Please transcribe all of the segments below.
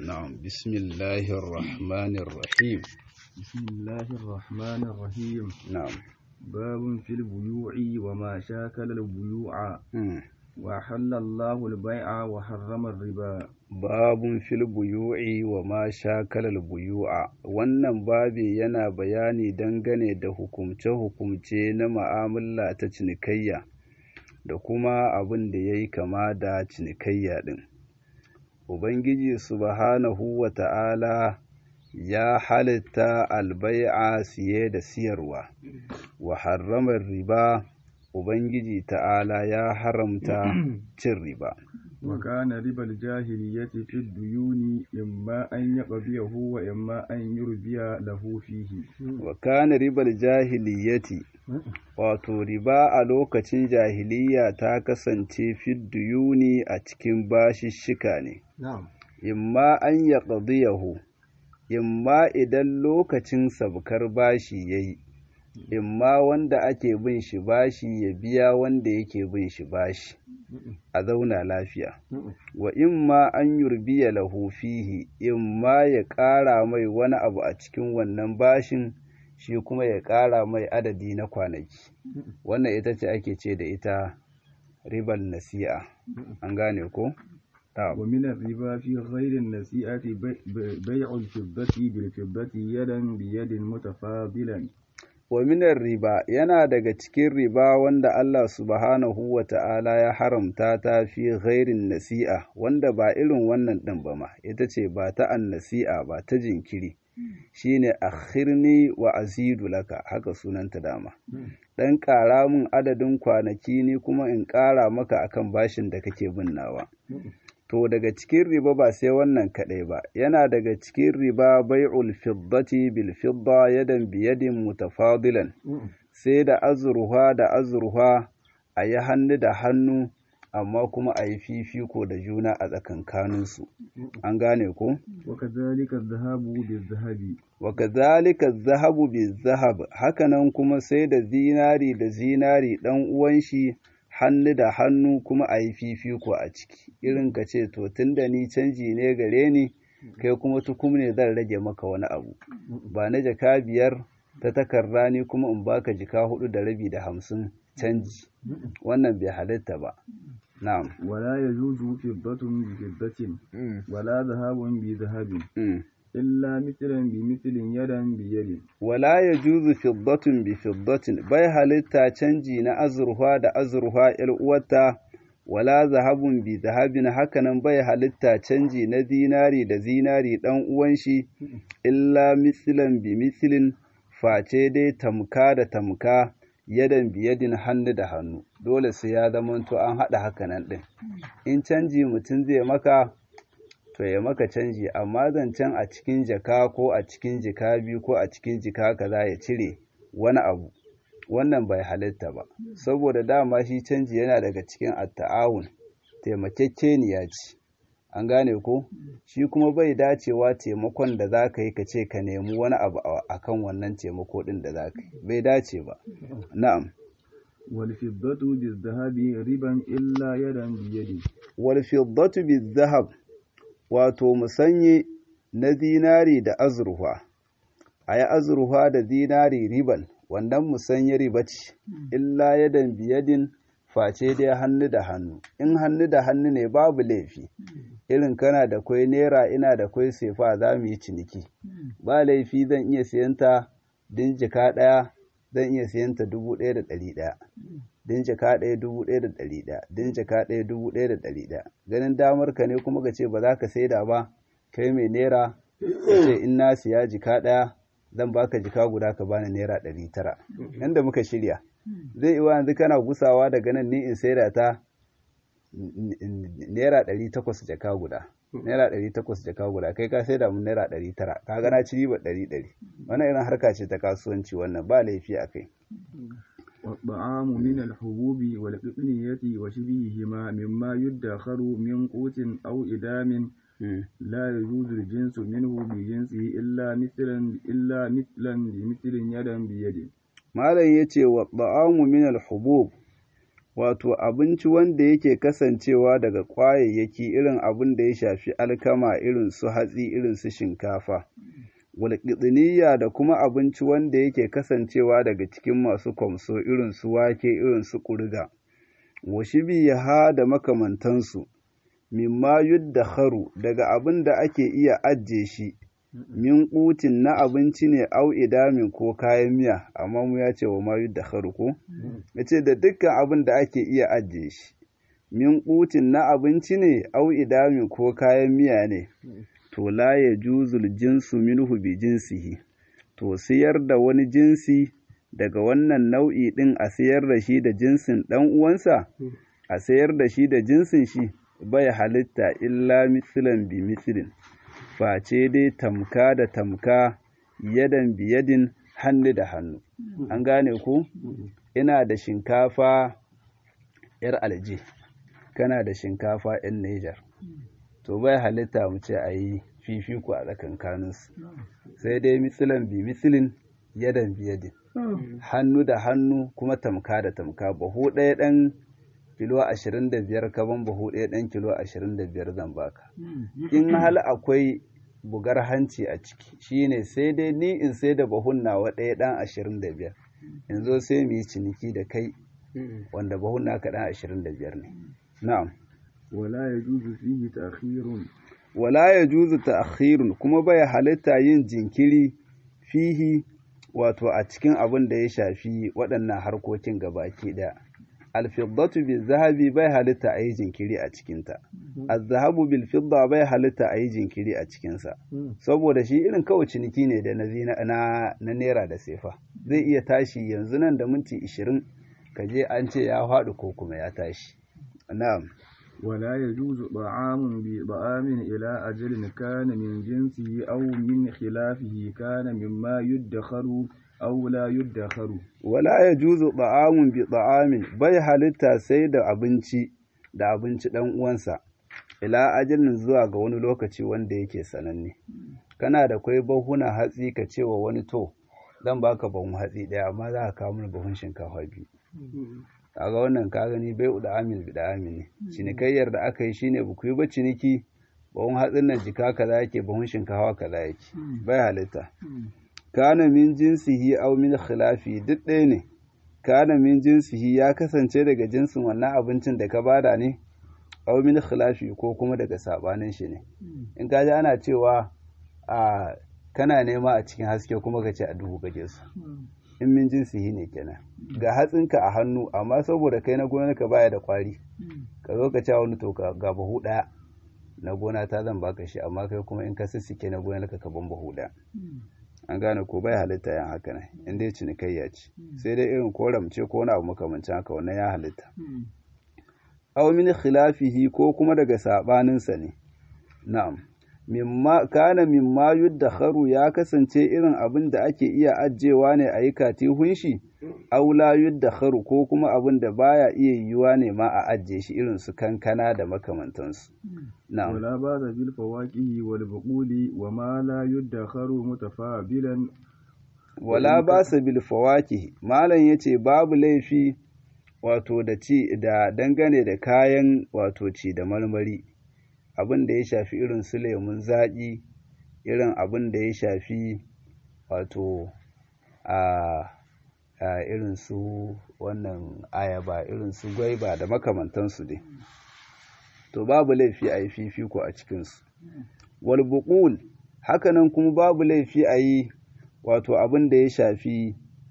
نعم بسم الله الرحمن الرحيم بسم الله الرحمن الرحيم نعم باب في البيوع وما شاكل البيوع مم. وحل الله البيع وحرم الربا babun fil buyu'i wa ma shakalal buyu'a wannan babi yana bayani dangane da hukumce-hukumce na ma'amala ta cinikayya da kuma abin da ya yi kama da cinikayya ɗin ubangiji subhanahu wa ta'ala ya halitta albai'a siye da siyarwa wa harramar riba ubangiji ta'ala ya haramta cin riba وكان ربا الجاهلية في الديون إما أن يقضيه وإما أن يربي له فيه wa kana ribar jahiliyyati wato riba a lokacin jahiliya ta kasance fidduyuni a cikin bashishshika ne نعم imma an ya ƙadiyahu imma idan lokacin sabkar bashi ya yi imma wanda ake bin shi bashi ya biya wanda yake bin shi bashi a zauna lafiya wa imma an yurbiya lahu fihi imma ya ƙara mai wani abu a cikin wannan bashin shi kuma ya ƙara mai adadi na kwanaki wannan ita ce ake ce da ita ribal nasi'a an gane ko Ta. ومن الربا في غير النسيئة بي- بي- بيع الفضة بالفضة يدا بيد متفاضلا wa minar riba yana daga cikin riba wanda Allah subhanahu wa ta'ala ya haramta ta fi ghairin nasi'a wanda ba irin wannan ɗin ba ma ita ce ba ta an nasi'a ba ta jinkiri shine akhirni wa azidu laka haka sunanta dama ɗan ƙara min adadin kwanaki ni kuma in ƙara maka akan bashin da kake bin nawa To daga cikin riba ba sai wannan kaɗai ba, yana daga cikin riba bai'ul fiddati bil fidda yadan biyadin mutafadilan, sai da azurfa da azurfa a yi hannu da hannu, amma kuma a yi fifiko da juna a tsakankaninsu. An gane ko? وكذلك الذهاب بالذهب Wa kazalika zahabu bi zahab, hakanan kuma sai da zinari da zinari ɗan uwan shi hannu da hannu kuma a yi fifiko a ciki irin ka ce to tun da ni canji ne gare ni kai kuma tukum ne zan rage maka wani abu ba na jaka biyar ta takarda ni kuma in baka jika hudu da rabi da hamsin canji wannan bai halitta ba na'am ولا يجوز فضة بفضة ولا ذهب بذهب Mm. إلا مثلا بمثل يدا بيد wala ya juzu fiddatun bi fiddatin bai halitta canji na azurfa da azurfa ‘yar uwarta wala zahabun bi zahabin hakanan bai halitta canji na zinari da zinari ɗan uwan shi illa misilan bi misilin face dai tamka da tamka yadan biyadin hannu da hannu dole sai ya zamanto an haɗa hakanan ɗin in canji mutum zai maka to ya maka canji amma zancen a cikin jaka ko a cikin jika biyu ko a cikin jika kaza ya cire wani abu wannan bai halitta ba saboda dama shi canji yana daga cikin atta'awun taimakekeniya ce an gane ko shi kuma bai dacewa taimakon da za ka yi ka ce ka nemi wani abu a kan wannan taimako ɗin da za ka yi bai dace ba na'am والفضة بالذهب ربا إلا يدا بيد wal fiddatu bizahab wato musanye na zinari da azurfa a yi azurfa da zinari riban wannan musanye riba ce illa yadan biyadin face dai hannu da hannu in hannu da hannu ne babu laifi irin kana da kwai naira ina da kwai sefa za mu yi ciniki ba laifi zan iya siyanta din jika ɗaya zan iya siyanta dubu ɗaya da ɗari ɗaya din jaka ɗaya dubu ɗaya da ɗari ɗaya din jaka ɗaya dubu ɗaya da ɗari ɗaya ganin damar ka ne kuma ka ce ba za ka saida ba kai mai naira ka ce in na siya jika ɗaya zan baka jika guda ka bani naira ɗari tara yanda muka shirya zai iya yanzu kana gusawa daga nan ni in saida ta naira ɗari takwas jaka guda naira ɗari takwas jaka guda kai ka saida mun naira ɗari tara ka ga na ci riba ɗari ɗari wannan irin harka ce ta kasuwanci wannan ba laifi a kai والطعام من الحبوب والقطنية وشبههما مما يدخر من قوت أو إدام لا يجوز الجنس منه بجنسه إلا مثلا إلا مثلا بمثل يدا بيد malam ya ce wa ba'amu min alhubub wato abinci wanda yake kasancewa daga ƙwayayyaki irin abin da ya shafi alkama irin su hatsi irin su shinkafa walƙitsiniya da kuma abinci wanda yake kasancewa daga cikin masu kwamso irin su wake irin su ƙurga ha da makamantansu mimma yuddakharu daga abin da ake iya ajiye shi min ƙutin na abinci ne au idamin ko kayan miya amma mu ya ce wa ma yuddakharu ko ya ce da dukkan abin da ake iya ajiye shi min ƙutin na abinci ne au idamin ko kayan miya ne to la ya juzul jinsu minhu bi jinsihi to siyar da wani jinsi daga wannan nau'i ɗin a sayar da shi da jinsin ɗan uwansa a sayar da shi da jinsin shi bai halitta illa mitsilan bi mitsilin face dai tamka da tamka yadan biyadin hannu da hannu an gane ku ina da shinkafa yar alje kana da shinkafa yan Nijar to bai halitta mu ce a yi fifiko a tsakankaninsu sai dai mitsilan bi mitsilin yadan biyadin hannu da hannu kuma tamka da tamka bahu ɗaya ɗan kilo ashirin da biyar kaban bahu ɗaya ɗan kilo ashirin da biyar zan baka in hal akwai bugar hanci a ciki shine sai dai ni in sai da bahun nawa ɗaya ɗan ashirin da biyar in zo sai mu yi ciniki da kai wanda bahun naka ɗan ashirin da biyar ne na'am wala ya juzu fihi ta'khirun wala ya juzu ta'khirun kuma bai halitta yin jinkiri fihi wato a cikin abin da ya shafi waɗannan harkokin gabaki ɗaya alfiddatu bil zahabi bai halitta a yi jinkiri a cikinta azzahabu bil fidda bai halitta a yi jinkiri a cikinsa saboda shi irin kawai ciniki ne da na na naira da sefa zai iya tashi yanzu nan da minti ishirin ka je an ce ya faɗi ko kuma ya tashi na'am ولا يجوز طعام بطعام إلى أجل كان من جنسه أو من خلافه كان مما يدخر أو لا يدخر ولا يجوز طعام بطعام bai halitta sai da abinci da abinci dan uwansa ila ajalin zuwa ga wani lokaci wanda yake sananne kana da kwai bahuna hatsi ka ce wa wani to zan baka bahun hatsi ɗaya amma za ka kawo mana bahun shinkafa biyu kaga wannan ka gani bai da amil bi da amil ne cinikayyar da aka yi shine ba ku yi ba ciniki bahun hatsin nan jika kaza yake bahun shinkafa kaza yake bai halitta kana min jinsihi aw min khilafi duk ɗaya ne kana min jinsihi ya kasance daga jinsin wannan abincin da ka bada ne aw min khilafi ko kuma daga sabanin shi ne in ka ji ana cewa a kana nema a cikin haske kuma ka ce a duhu kake su in min jinsihi ne kenan ga hatsinka a hannu amma saboda kai na gonarka baya da kwari ka zo ka ce wani to ga bahu ɗaya na gona ta zan baka shi amma kai kuma in ka sissike na gonarka ka ban bahu ɗaya an gane ko bai halitta yan haka ne in dai cinikayya ce sai dai irin koramce ko wani abu makamancin haka wannan ya halitta aw min khilafihi ko kuma daga sabaninsa ne na'am mimma kana mimma yuddakharu ya kasance irin abin da ake iya ajewa ne a yi katihun shi aw la yuddakharu ko kuma abin da baya iya yiwuwa ne ma a ajiye shi irin su kankana da makamantansu na'am wala ba da bil fawaqihi wal buquli wa ma la yuddakharu mutafabilan wala ba sa bil fawaqihi malam yace babu laifi wato da ci da dangane da kayan wato ci da marmari abin da ya shafi irin su lemun zaƙi irin abin da ya shafi wato a a irin su wannan ayaba irin su gwaiba da makamantansu dai to babu laifi a yi fifiko a cikinsu wal buqul hakanan kuma babu laifi a yi wato abin da ya shafi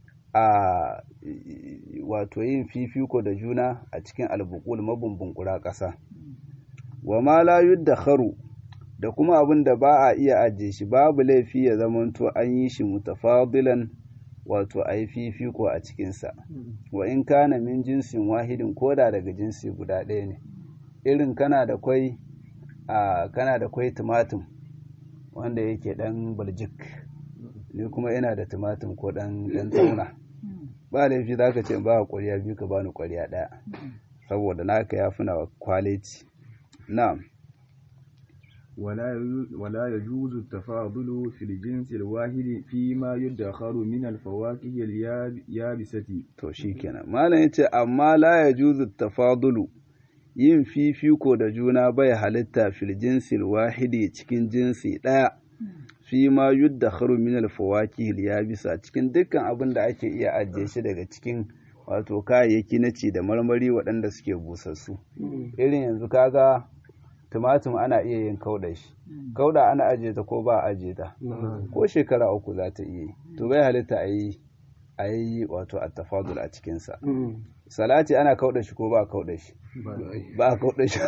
a wato yin fifiko da juna a cikin albuqul mabumbun ƙasa wa ma la yuddakharu da kuma abin da ba a iya ajiye shi babu laifi ya zamanto an yi shi mutafadilan wato a yi fifiko a cikinsa wa in kana min jinsin wahidin koda daga jinsi guda ɗaya ne irin kana da kwai a kana da kwai tumatum wanda yake ɗan baljik ni kuma ina da tumatum ko ɗan ɗan tauna ba laifi za ka ce ba ƙwarya biyu ka bani ƙwarya ɗaya saboda naka ya fi na kwaliti na'am ولا ولا يجوز التفاضل في الجنس الواحد فيما يدخر من الفواكه اليابسة to shikenan malam yace amma la yajuzu tafadulu yin fifiko da juna bai halitta fil jinsil wahidi cikin jinsi ɗaya fi ma yuddakharu min al fawakih yabisa cikin dukkan abin da ake iya ajiye shi daga cikin wato kayayyaki na ci da marmari waɗanda suke busassu irin yanzu kaga tumatum ana iya yin kauda shi kauda ana ajiye ta ko ba a ajiye ta ko shekara uku za ta iya yi to bai halitta a yi a yi wato attafadul a cikinsa salati ana kauda shi ko ba a kauda shi ba a kauda shi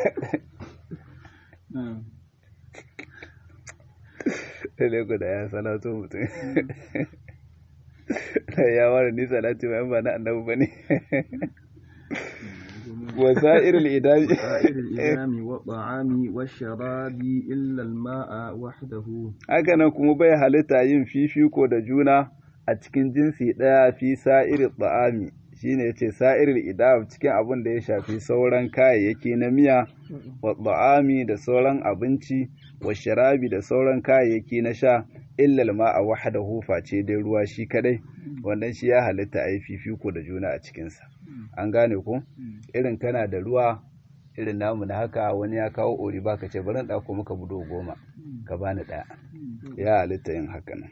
Lego da ya salatu mutum ya ware ni salati ba na annabi ba ne وسائر الإدام وسائر الإدام والطعام والشراب إلا الماء وحده haka nan kuma bai halitta yin fifiko da juna a cikin jinsi ɗaya fi sa'ir ta'ami shine yace sa'ir idam cikin abin da ya shafi sauran kayayyaki na miya wa ta'ami da sauran abinci wa sharabi da sauran kayayyaki na sha illal ma'a wahdahu face dai ruwa shi kadai wannan shi ya halitta a yi fifiko da juna a cikinsa an gane ko irin kana da ruwa irin namu na haka wani ya kawo ori baka ce bari ɗauko maka budo goma ka bani ɗaya ya halitta yin haka nan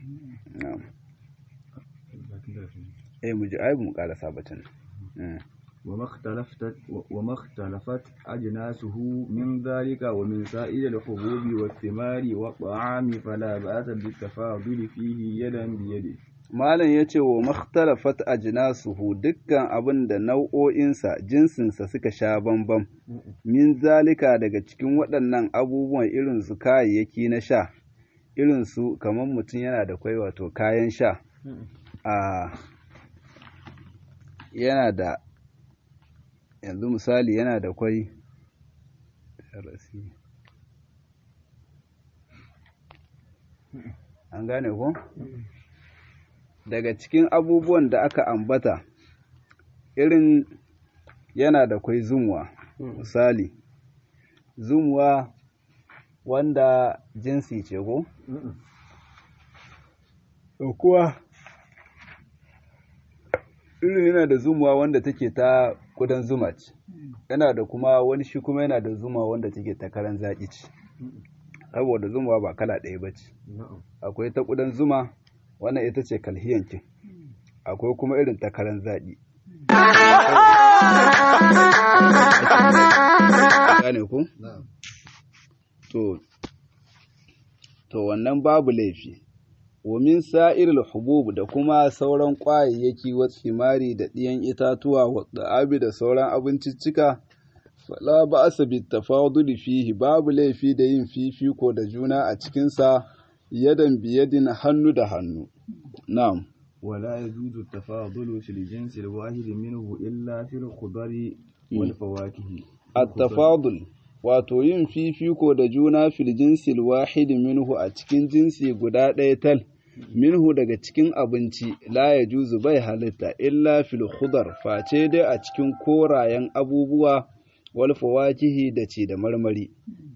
eh mu ji aibu mu ƙara sabatin وما اختلفت وما اختلفت أجناسه من ذلك ومن سائر الحبوب والثمار والطعام فلا بأس بالتفاضل فيه يدا بيد Malam ya ce wa makhtalafat ajnasuhu dukkan abin da nau'o'insa jinsinsa suka sha bambam min zalika daga cikin waɗannan abubuwan irin su kayayyaki na sha irin su kamar mutum yana da kwai wato kayan sha a yana da yanzu misali yana da kwai an gane ko? daga cikin abubuwan da aka ambata irin yana da kwai zumwa misali zumwa wanda jinsi ce ko? kuwa irin yana da zumwa wanda take ta kudan zuma ce yana da kuma wani shi kuma yana da zuma wanda take ta karan zaƙi ce saboda zuma ba kala ɗaya ba ce akwai ta kudan zuma wannan ita ce kalhiyankin akwai kuma irin takarar zaɗi gane ku? to to wannan babu laifi wamin sa'iril hubub da kuma sauran ƙwayayyaki wa tsimari da ɗiyan itatuwa wa da'abi da sauran abinciccika fala ba asa bi tafaduli fihi babu laifi da yin fifiko da juna a cikinsa yadan biyadin hannu da hannu na'am ولا يجوز التفاضل في الجنس الواحد منه إلا في الخضر والفواكه at-tafadul wato yin fifiko da juna fil jinsil wahid minhu a cikin jinsi guda ɗaya tal minhu daga cikin abinci la ya juzu bai halitta illa fil khudar face dai a cikin korayen abubuwa wal fawakihi da ci da marmari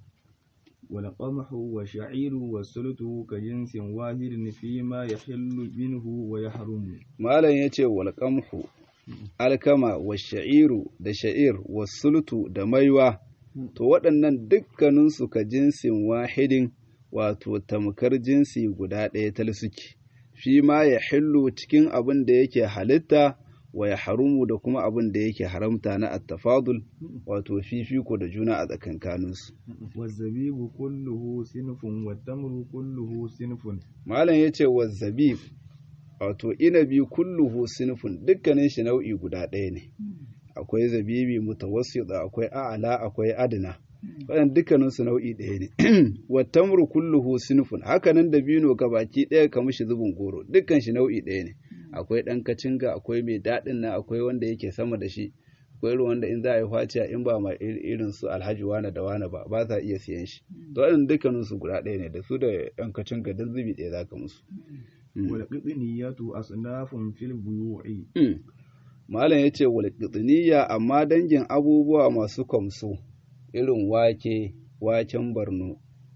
والقمح والشعير والسلط كجنس واحد فيما يحل منه ويحرم malam yace wal qamhu alkama wa sha'iru da sha'ir wa sultu da maiwa to waɗannan dukkaninsu ka jinsin wahidin wato tamkar jinsi guda ɗaya tal suke fi ma ya hillu cikin abin da yake halitta wa ya harumu da kuma abin da yake haramta na attafadul wato fifiko da juna a tsakankaninsu والزبيب كله صنف والتمر كله صنف malam ya ce wa zabib wato inabi kulluhu sinfun dukkanin shi nau'i guda ɗaya ne akwai zabibi mutawassit akwai a'ala akwai adna waɗanda dukkaninsu nau'i ɗaya ne wa tamru kulluhu sinfun hakanan dabino baki ɗaya kamar shi zubin goro dukkan shi nau'i ɗaya ne akwai ɗan kacinga akwai mai daɗin nan akwai wanda yake sama da shi akwai irin wanda in za a yi faciya in ba ma irin su alhaji wane da wane ba ba za iya siyan shi to waɗanda dukkaninsu guda ɗaya ne da su da ɗan kacinga duk zubi ɗaya za ka musu والقطنية أصناف في البيوع Malam ya ce walƙitsiniya amma dangin abubuwa masu kwamso irin wake, waken barno,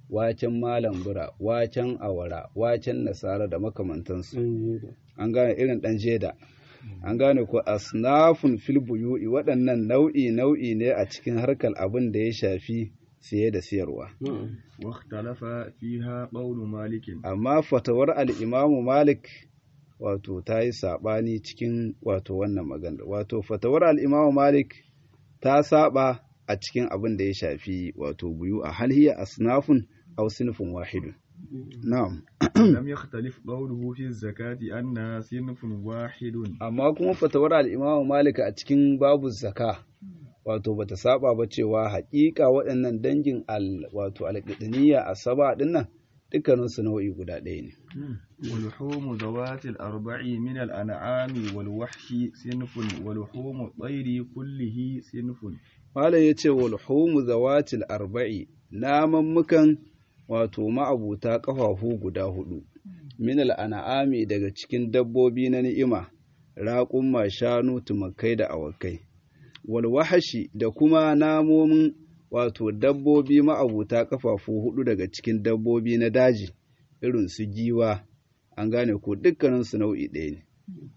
waken malam bura waken awara waken nasara da makamantansu an gane irin ɗan jeda an gane ko asnafun fil buyu'i waɗannan nau'i nau'i ne a cikin harkar abin da ya shafi siye da siyarwa واختلف فيها قول مالك amma fatawar al'imamu malik wato ta yi saɓani cikin wato wannan magana wato fatawar al'imamu malik ta saba a cikin abin da ya shafi wato buyu a halhiya asnafun aw sinfin wahidun na'am لم يختلف قوله في الزكاة أنها صنف واحد amma kuma fatawar al'imamu malik a cikin babu zaka wato bata saba ba cewa haƙiƙa waɗannan dangin al wato alƙidiniya a saba dinnan dukkaninsu nau'i guda ɗaya ne ولحوم ذوات الأربع من الأنعام والوحش صنف ولحوم الطير كله صنف Malam ya ce walhumu zawatil arba'i namammukan wato ma'abuta ƙafafu guda hudu minal an'ami daga cikin dabbobi na ni'ima raƙumma shanu tumakai da awakai walwahashi da kuma namomin wato dabbobi ma'abuta ƙafafu hudu daga cikin dabbobi na daji irin su giwa an gane ko dukkaninsu nau'i ɗaya ne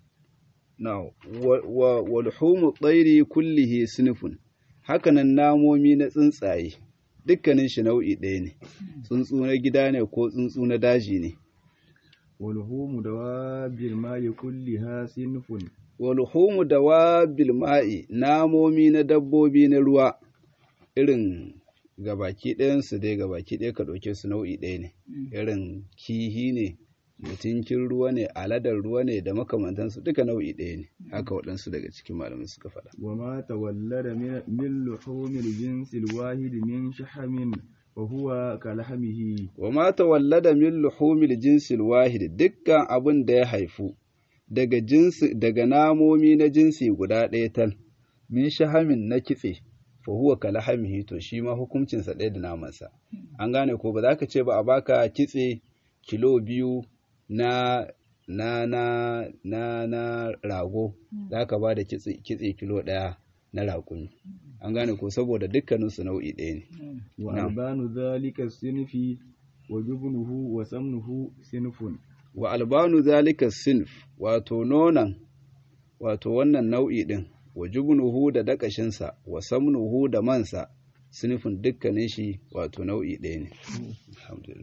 na walhumu tsairi kullihi sinifun hakanan namomi na tsuntsaye dukkanin shi nau'i ɗaya ne tsuntsu na gida ne ko tsuntsu na daji ne ولحوم دواب الماء كلها صنف walhumu da wabil ma'i namomi na dabbobi na ruwa irin gabaki ɗayansu dai gabaki ɗaya ka ɗauke su nau'i ɗaya ne irin kihi ne mutunkin ruwa ne aladar ruwa ne da makamantansu duka nau'i ɗaya ne haka waɗansu daga cikin malamai suka faɗa وما تولد من من لحوم الجنس الواحد من شحم وهو كلحمه wa ma tawallada min luhumil jinsil wahid dukkan abin da ya haifu daga jinsi daga namomi na jinsi guda ɗaya tal min shahamin na kitse fa huwa kalahamihi to shi ma hukuncinsa ɗaya da namansa an gane ko ba za ka ce ba a baka kitse kilo biyu na na na na na rago za ka ba da kitse kitse kilo ɗaya na raƙumi an gane ko saboda dukkaninsu nau'i ɗaya ne وألبان ذلك الصنف وجبنه وسمنه صنف wa albanu zalika sinf wato nonan wato wannan nau'i ɗin wa jubnuhu da dakashinsa wa samnuhu da mansa sinifin dukkanin shi wato nau'i ɗaya ne alhamdulillah